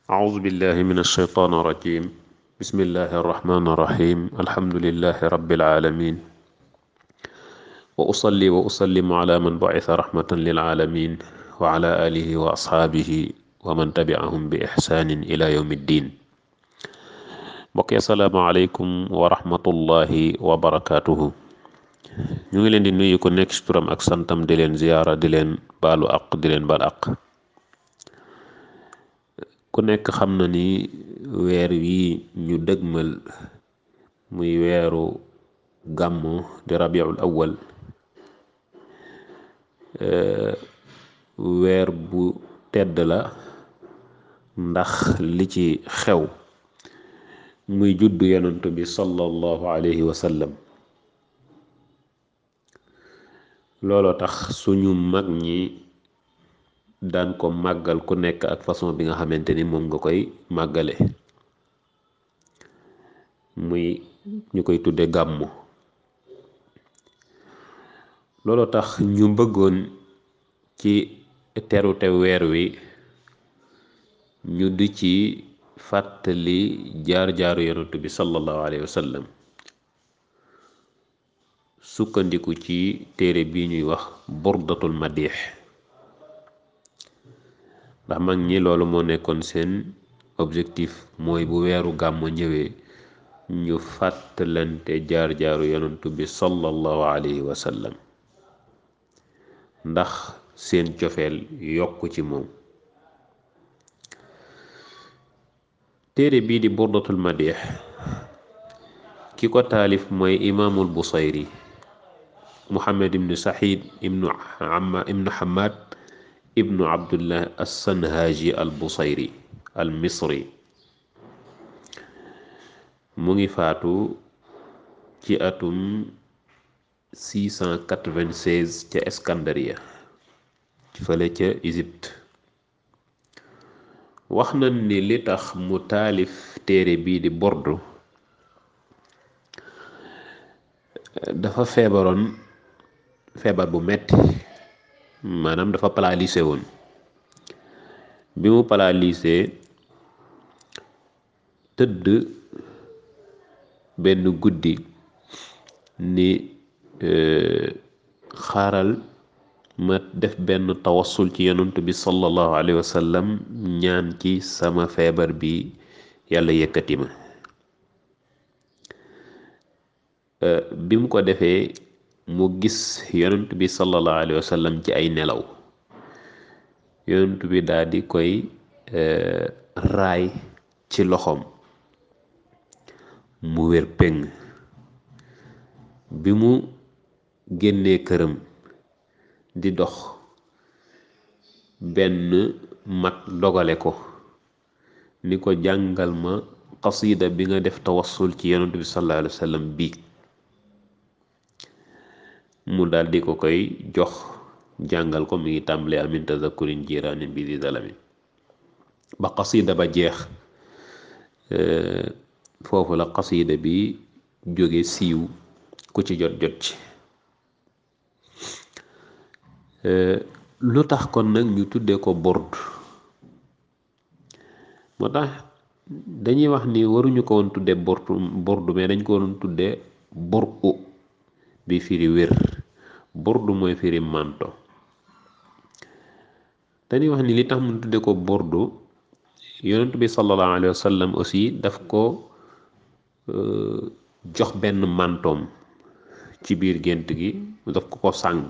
أعوذ بالله من الشيطان الرجيم بسم الله الرحمن الرحيم الحمد لله رب العالمين وأصلي وأسلم على من بعث رحمة للعالمين وعلى آله وأصحابه ومن تبعهم بإحسان إلى يوم الدين mbokk yi asalaamaaleykum wa rahmatullahi wa barakaatuhu ñu ngi leen di nuyu ko nekk ci turam ak santam di leen ziyaara di leen baalu aq di leen baal aq ku nekk xam na ni weer wi ñu dëgmal muy weeru gàmmu di rabiul awwal weer bu tedd la ndax li ci xew muy juddu yonent bi sallallahu alayhi wa sallam looloo tax suñu mag ñi daan ko màggal ku nekk ak façon bi nga xamante ni moom nga koy màggale muy ñu koy tudde gàmmu looloo tax ñu bëggoon ci terute weer wi ñu di ci fàttali jaar-jaaru yonent bi sallallahu alayhi wa sallam sukkandiku ci téere bi ñuy wax burdatul madix ndax mag ñi loolu moo nekkoon seen objectif mooy bu weeru gàmmu ñëwee ñu fàttalante jaar-jaaru yonent bi sallallahu alayhi wa sallam ndax seen cofeel yokk ci moom téere bii di burdatul madix ki ko taalif mooy imaamul busayri muhammad ibnu saxiid ibnu amma ibnu hamad ibnu abdullah assanhaaji al busayri al misri mu ngi faatu ci atum 696 ca Escandria fële ca Égypte wax nañ ni li tax mu taalif téere bii di bordu dafa feebaroon feebar bu metti maanaam dafa paralysé woon bi mu paralysé tëdd benn guddi ni xaaral ma def benn tawassul ci yonent bi sallallahu alayhi wa sallam ñaan ci sama feebar bi yàlla yëkkati ma bi mu ko defee mu gis yonent bi sallallahu alayhi wa sallam ci ay nelaw yonent bi daal di koy raay ci loxoom mu wér péng bi mu génnee këram di dox benn mag dogale ko ni ko jàngal ma qasida bi nga def tawassul ci yonent bi sallallahu alayhi wa sallam bii mu daal di ko koy jox jàngal ko mi ngi tàmbale amin tazakurin jiraanin bi di dalamin ba qasida ba jeex foofu la qasida bi jóge siiw ku ci jot jot ci lu tax kon nag ñu tuddee ko bord moo tax dañuy wax ni waruñu ko woon tuddee bordu bordu mais dañ ko waroon tuddee bur'u bi firi wér bordu mooy firi manto dañuy wax ni li tax mu tuddee ko bordu yonent bi sallallahu alayhi wa sallam aussi daf ko jox benn mantoom ci biir gént gi daf ko ko sàng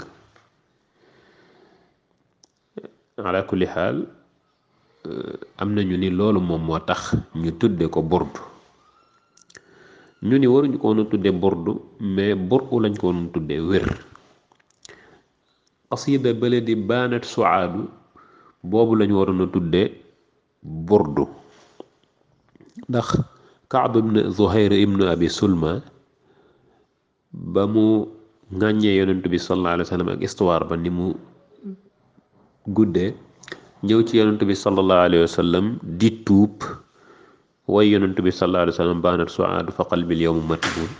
ala kulli xaal am nañu ni loolu moom moo tax ñu tudde ko bordu ñu ni waruñu ko woon a tudde bordu mais bordu lañ ko woon tudde wér qasida bële di baanat suaadu boobu lañu waroon a tudde bordu ndax kaab ibn zuhayr ibn abi sulma ba mu ŋàññee yonent bi sallallahu alayhi wa sallam ak histoire ba ni mu guddee ñëw ci yonent bi sallallahu alayhi wa sallam di tuub way yonent bi sallallahu alayhi wa sallam baanat suaadu fa qalbil yawmu matbuun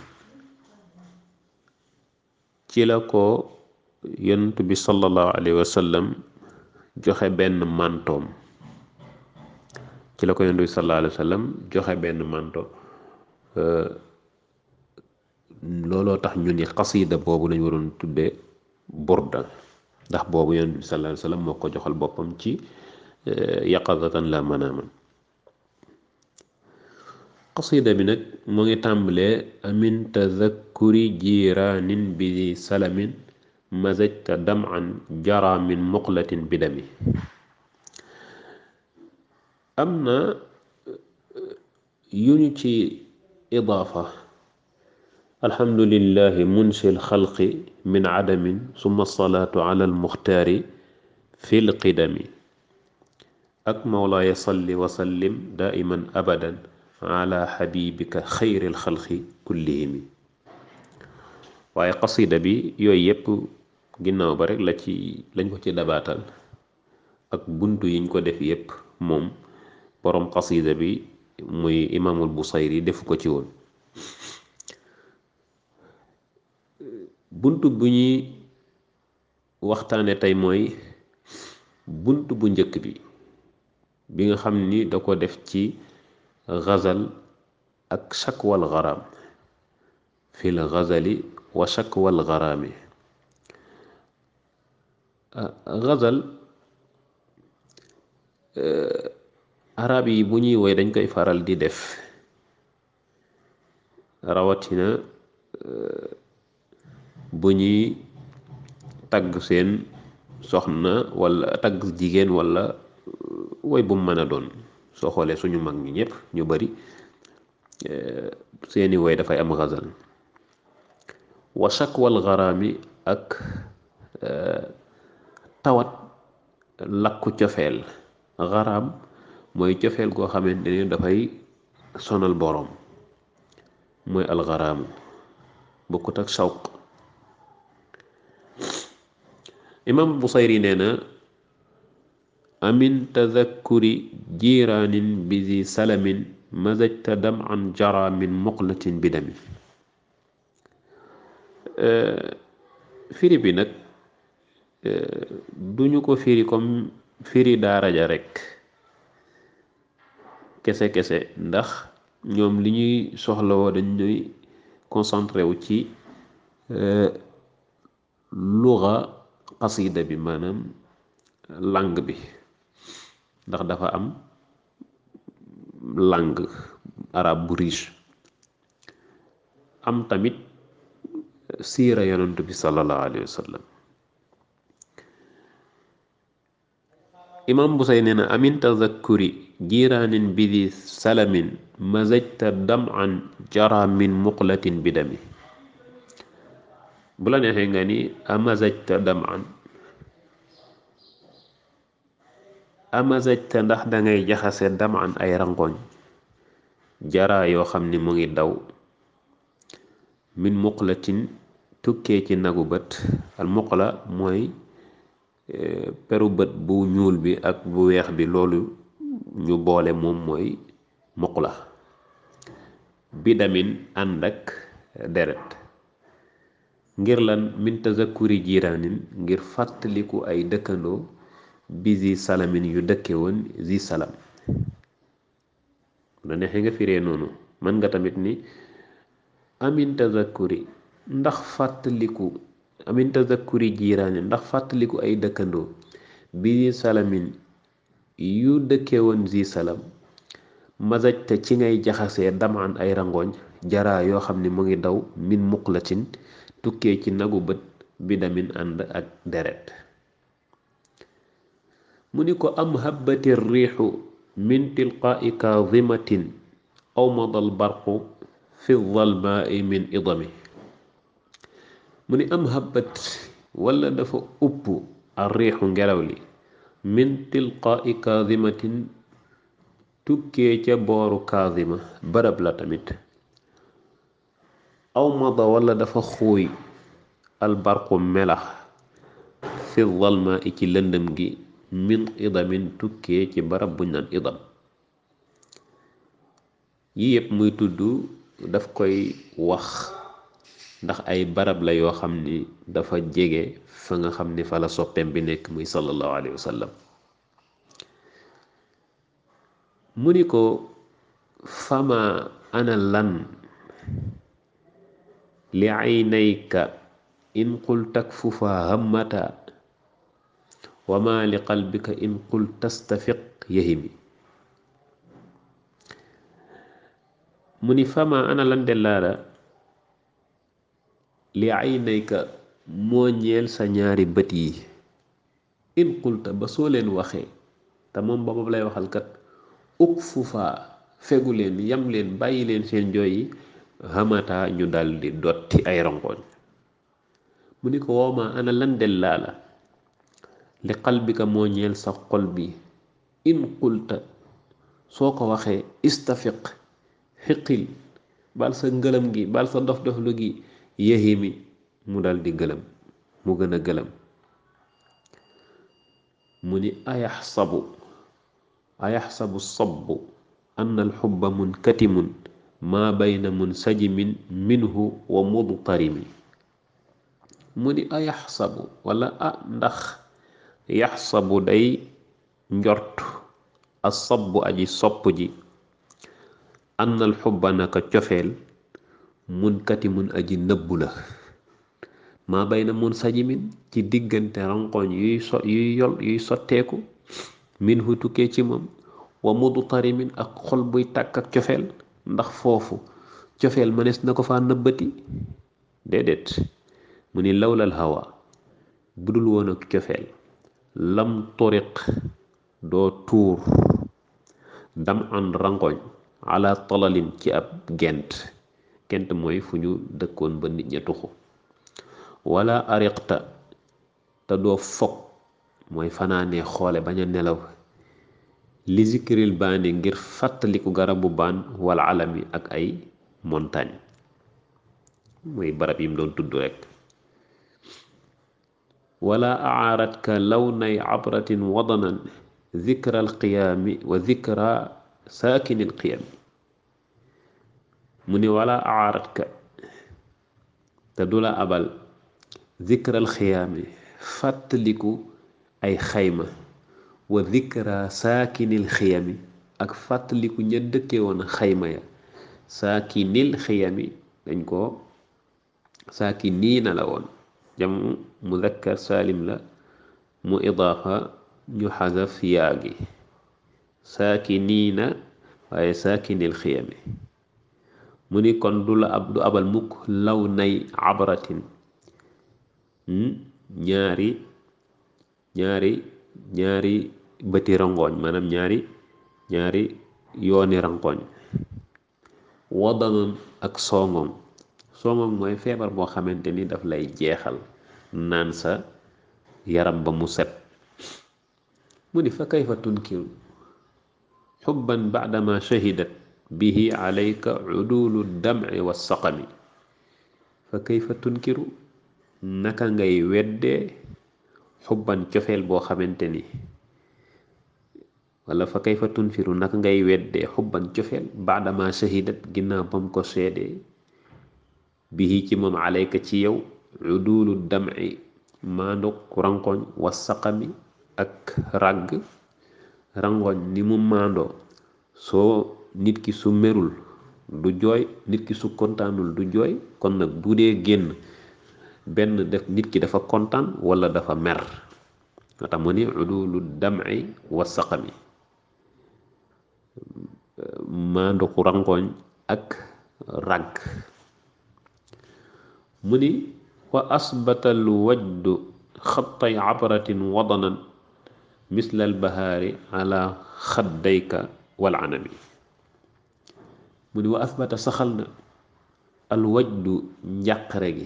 ci la ko yonent bi sallallahu alayhi wa sallam joxe benn mantoom ci la ko yonent bi sallallahu alayhi wa sallam joxe benn manto looloo tax ñu ni xasida boobu lañ waroon tuddee burda ndax boobu yonent bi sallallahu alayhi wa sallam moo ko joxal boppam ci yaqazatan la manaaman xasida bi nag mu ngi tàmbalee amin tazakkuri jiraanin bi salamin mazajta daman jara min muqlatin bidami am na yu ñu ci idaafa alhamdulillahi munsi alxalqi min adamin summa salaatu ala almuxtaari fi lqidami ak mawlaaya salli wa sallim daiman abadan ala xabibika xayri alxalqi kullihimi waaye qasida bi yooyu yépp ginnaaw ba rek la ci lañ ko ci dabaatal ak buntu yiñ ko def yépp moom boroom qasida bi muy imaamul busayri defu ko ci woon bunt bu ñuy waxtaane tey mooy bunt bu njëkk bi bi nga xam ni da ko def ci gazal ak shakwal garaam fil gazali wa shakwal garaami gazal arab yi bu ñuy woy dañ koy faral di def rawatina bu ñuy tagg seen soxna wala tagg jigéen wala woy bu mu mën a doon soo xoolee suñu mag ñi ñëpp ñu bari seeni woy dafay am xasal wa shakwal garaami ak tawat lakku cofeel garaam mooy cofeel goo xamante ni dafay sonal boroom mooy algaraamu bokkut ak shawq imam busayri nee na amin tadakkuri jiraanin bizi salamin mazajta daman jara min muqlatin bidami firi bi nag duñu ko firi comme firi daaraja rekk kese kese ndax ñoom li ñuy soxlawoo dañ ñuy concentré wu ci luga xasida bi maanaam langue bi ndax dafa am langue arabe bu riche am tamit siira yonent bi sallallahu alayhi wa sallam imam busay nee na amin tazakkuri jiraanin bidi salamin mazajta daman jara min muqlatin bidami bu la neexee nga ni amazajta daman amazajta ndax dangay jaxase daman ay rangoñ jara yoo xam ni mu ngi daw min muqlatin tukkee ci nagu bët al muqla mooy peru bët bu ñuul bi ak bu weex bi loolu ñu boole moom mooy muqla bidamin ànd ak deret ngir lan min tazakkuri jiraanin ngir fàttaliku ay dëkkandoo bi zi salamin yu dëkke woon zi salam la neexee nga firee noonu mën nga tamit ni amin tazakkuri ndax fàttaliku amin tazakkuri jiiraani ndax fàttaliku ay dëkkandoo bi salamin yu dëkke woon zi salam mazaj te ci ngay jaxasee damaan ay rangooñ jaraa yoo xam ne mu ngi daw min muqlatin tukkee ci nagu bët bi damin ànd ak deret mu ni ko am habbati riixu min tilqaai kaadimatin aw madal barqu fi dalmaai min idami mu ni am habbat wala dafa upp ar riixu ngelaw li min tilqaai kaadimatin tukkee ca booru kaadima barab la tamit aw mada wala dafa xuuy albarqu melax fi dalma i ci lëndëm gi min idamin tukkee ci barab buñ naan idam yi yëpp muy tudd daf koy wax ndax ay barab la yoo xam ni dafa jege fa nga xam ni fa la soppeem bi nekk muy sallallahu alayhi wa sallam mu ni ko fama ana lan li aynayka in qul takfufa hammata wa ma li qalbika in qul tastafiq yahimi mu ni fama ana lan de laala li aynayka moo ñeel sa ñaari bët yi in qulta ba soo leen waxee te moom boobu lay waxal kat uk fufa fegu leen yam leen bàyyi leen seen jooy yi xamata ñu daldi dotti ay rongoñ mu ni ko wooma ana lan del laa la li qalbika moo ñeel sa xol bi in qulta soo ko waxee istafiq xiqil bal sa ngëlëm gi bal sa dof dof lu gi yahimi mu daldi gëlëm mu gën a gëlëm mu ni ayaxsabu ayaxsabu sabbu ann alxubba munkatimun maa bayna munsajimin minhu wa mudtarimi mu ni ayaxsabu wala a ndax yaxsabu day njort asabbu aji sopp ji ann alxubba naka cofeel munkatimun aji nëbbu la maa bayna munsajimin ci diggante ranqooñ yuy so yuy yol yuy sotteeku minhu tukkee ci moom wa mudtarimin ak xol buy tàkk ak cofeel ndax foofu cofeel mënees na ko faa nëbbati déedéet mu ni lawlal hawa budul woon ak cofeel lam turiq doo tuur dam an rangoñ ala talalin ci ab gent gent mooy fu ñu dëkkoon ba nit ña tuxu wala ariqta te doo fog mooy fanaanee xoole bañ a nelaw li zikril baani ngir fàttaliku garabu baan wala alami ak ay montagne mooy barab yim doon tudd rekk wala aaratka lawnay abratin wadanan zikra alqiyaami wa zikra saakini alqiyami mu ni wala aaratka te du la abal zikra alqiyaami fàttaliku ay xayma wa zikra saakinil xiyami ak fàttaliku ña dëkke woon xayma ya saakinil xiyami dañ ko saakiniina la woon jam muzakkar saalim la mu idaafa ñu xasaf yaa gi saakiniina waaye saakinil xiyami mu ni kon du la ab du abal mukk law nay abratin ñaari ñaari ñaari bëti rangooñ maanaam ñaari ñaari yooni rangooñ wadanan ak songoŋ songoŋ mooy feebar boo xamante ni daf lay jeexal naan sa yaram ba mu set mu ni fa kayfa tunkiru xubban baadama shahidat bihi alayka udulu damci wa saqami fa kayfa tunkiru naka ngay weddee xubban cofeel boo xamante ni wala fa kayfa tunfiru naka ngay weddee xubban cofeel baadama shahidat ginnaaw bam ko seedee bihi ci moom alayka ci yow udulu damci maanduk rankoñ wa saqami ak ràgg rangoñ ni mu maandoo soo nit ki su merul du jooy nit ki su kontaanul du jooy kon nag bu dee génn benn def nit ki dafa kontaan wala dafa mer moo tax mu ni udulu dam'i wa saqami maanduku rangoñ ak ràgg mu ni wa asbatal wajdu xattay abratin wadanan misla albahaari ala xaddayka wal anami mu ni wa asbata saxal na alwajdu njàqare gi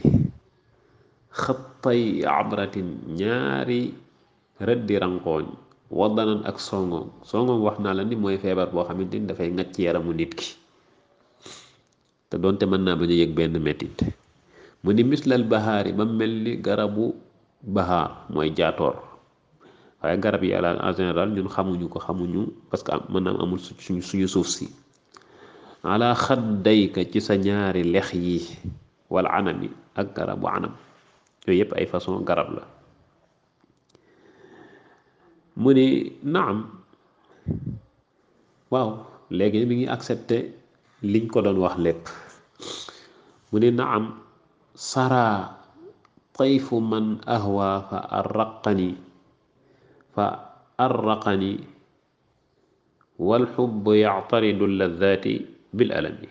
xattay abratin ñaari rëddi rankooñ wadanan ak songoom songoom wax naa la ni mooy feebar boo xamante ni dafay ngacc yaramu nit ki te doonte mën naa bañ a yëg benn mettit mu ni mislal bahaari ba mel ni garabu bahaar mooy jaatoor waaye garab yi yàlla en général ñun xamuñu ko xamuñu parce que mën naa amul suñu suñu suuf si ala xaddayka ci sa ñaari lex yi wala anami ak garabu anam yooyu yëpp ay façon garab la mu ni naam waaw léegi mi ngi accepté liñ ko doon wax lépp mu ne naam sara tayfu man ahwa fa arraqani fa arraqani walxubbu yactaridu lladaati bil alami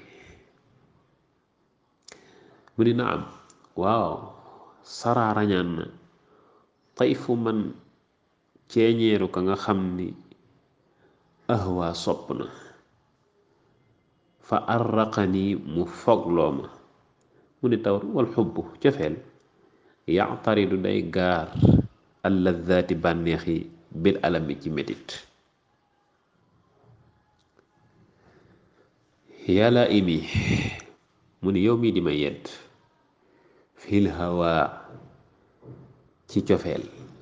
mu ni naam waaw sara rañaan na tayfu man ceeñeeru ka nga xam ni ahwa sopp na fa arraqani mu fogloo ma mu ni tawar wal xubbu cofeel yactaridu day gaar alladaati bànneex yi bil alami ci metit yàlla imi mu ni yow mii di ma yedd fil hawa ci cofeel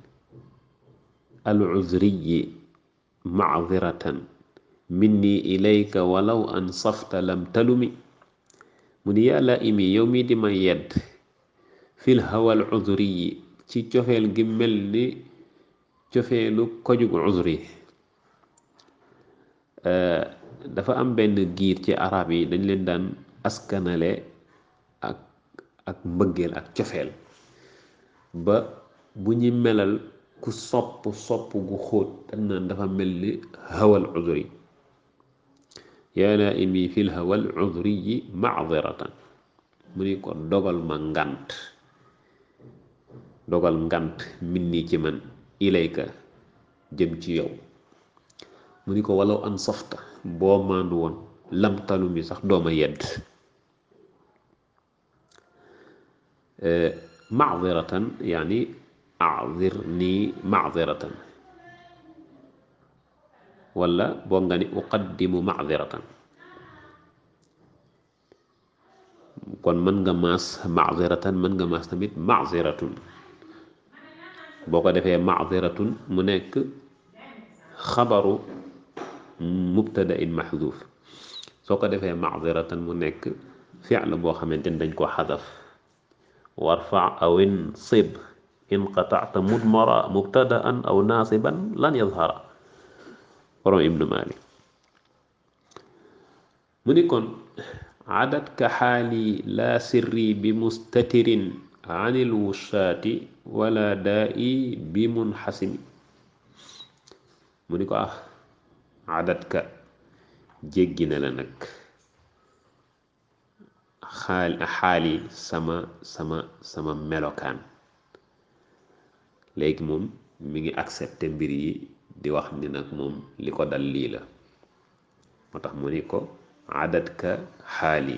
al uzriyi macdiratan minni ilayka walaw an safta lam talumi mu ni yàlla imi yow mii di ma yedd fil hawa al uzriyi ci cofeel gi mel ni cofeelu kojug uzri dafa am benn giir ci arab yi dañ leen daan askanale ak ak mbëggeel ak cofeel ba bu ñu melal ku sopp sopp gu xóot dañ naan dafa mel ni hawal uzri yaa naa'imi fil hawal uzri yi macdiratan mu ni ko dogal ma ngant dogal ngant min nii ci man ilayka jëm ci yow mu ni ko walaw an safta boo maandu woon lamtalu mi sax dooma yedd macdiratan yaani acdir nii macdiratan wala boo nga ni uqaddimu macdiratan kon mën nga maas macdiratan mën nga maas tamit macdiratun boo ko defee macdiratun mu nekk xabaru mubtada in maxduuf soo ko defee macdiratan mu nekk fi'l boo xamante ni dañ ko xadaf warfa aw insib in qatacta mudmara mubtadaan aw naasiban lan yadhara borom ibnu malik mu ni kon cadadka xaali laa sirri bi mustatirin an ilwushaati wala daa'i bi munxasimi mu ni ko ah cadadka jéggi na la nag xaal xaali sama sama sama melokaan léegi moom mi ngi accepté mbir yi di wax ni nag moom li ko dal lii la moo tax mu ni ko adadka xaali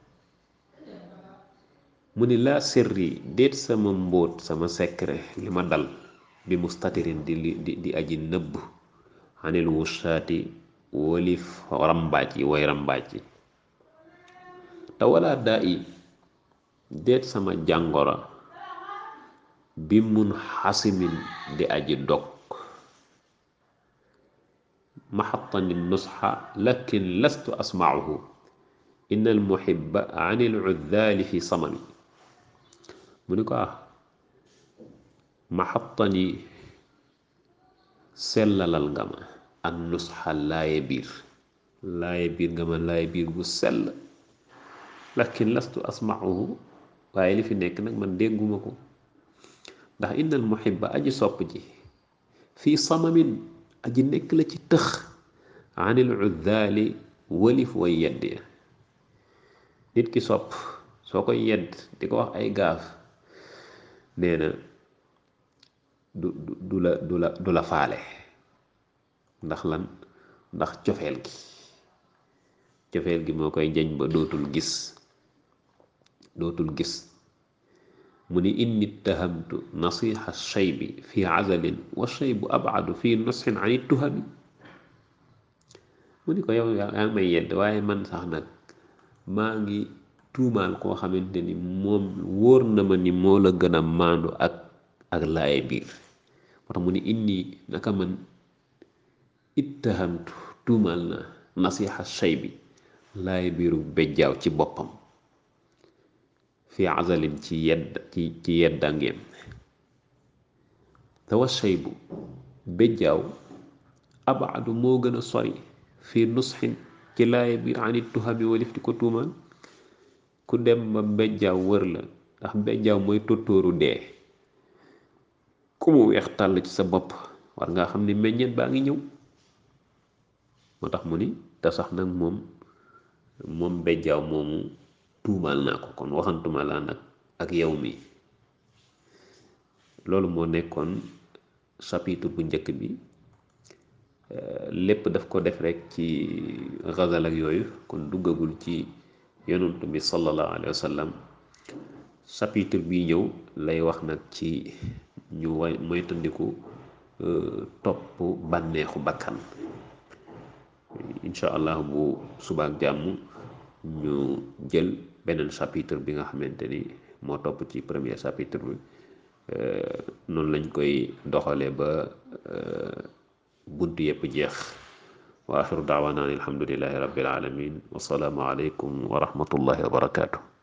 mu ni laa sirri déet sama mbóot sama secret li ma dal bi mustatirin di di di aji nëbb anil wushaati wolif rambaaj yi way rambaaj yi te wala daa i déet sama jàngoro bi mun xasimin di aji dog maxatani nusxa lakin lastu asmauhu inna almuhibba an iluddaali fi samami mu ni ko ah maxatani sellalal nga ma an nusxa laaye biir laaye biir nga ma laaye biir bu sell lakin lastu asmauhu waaye li fi nekk nag man dégguma ko ndax innal muhibba aji sopp ji fii samamin aji nekk la ci tëx anil uddaali walif way yedd ya nit ki sopp soo koy yedd di ko wax ay gaaf nee na du du la du la du la faale ndax lan ndax cofeel gi cofeel gi moo koy jañ ba dootul gis dootul gis mu ni inni tahamtu nasiha shaybi fi azalin wa shaybu abadu fi nusxin an tuhami mu ni ko yow yaa ngi may yedd waaye man sax nag maa ngi tuumaal koo xamante ni moom wóor na ma ni moo la gën a maandu ak ak laaye biir moo tax mu ni inni naka man ittahamtu tuumaal na nasiha shaybi laaye biiru bejjaaw ci boppam fi azalin ci yedd ci ci yeddangeem te wa shaybu bejjaaw abaadu moo gën a sori fii nusxin ci laay biir anit tuhami walif di ko tuumaan ku dem ba bejjaaw wër la ndax bejjaaw mooy tóortóoru dee ku mu weex tàll ci sa bopp war ngaa xam ni meññeet baa ngi ñëw moo tax mu ni te sax nag moom moom bejjaaw moomu tuumaal naa ko kon waxantuma laa nag ak yow mi loolu moo nekkoon chapitre bu njëkk bi lépp daf ko def rek ci xazal ak yooyu kon duggagul ci yonent bi sallallahu alayhi wa sallam chapitre bii ñëw lay wax nag ci ñu way moytandiku topp bànneexu bakkan incha allah bu subaak jàmm ñu jël beneen chapitre bi nga xamante ni moo topp ci premier chapitre bi noonu lañ koy doxalee ba bunt yépp jeex wa axiru daawaana an alhamdulillahi rabbil alamin wasalaamu aleykum wa rahmatullahi wa barakaatu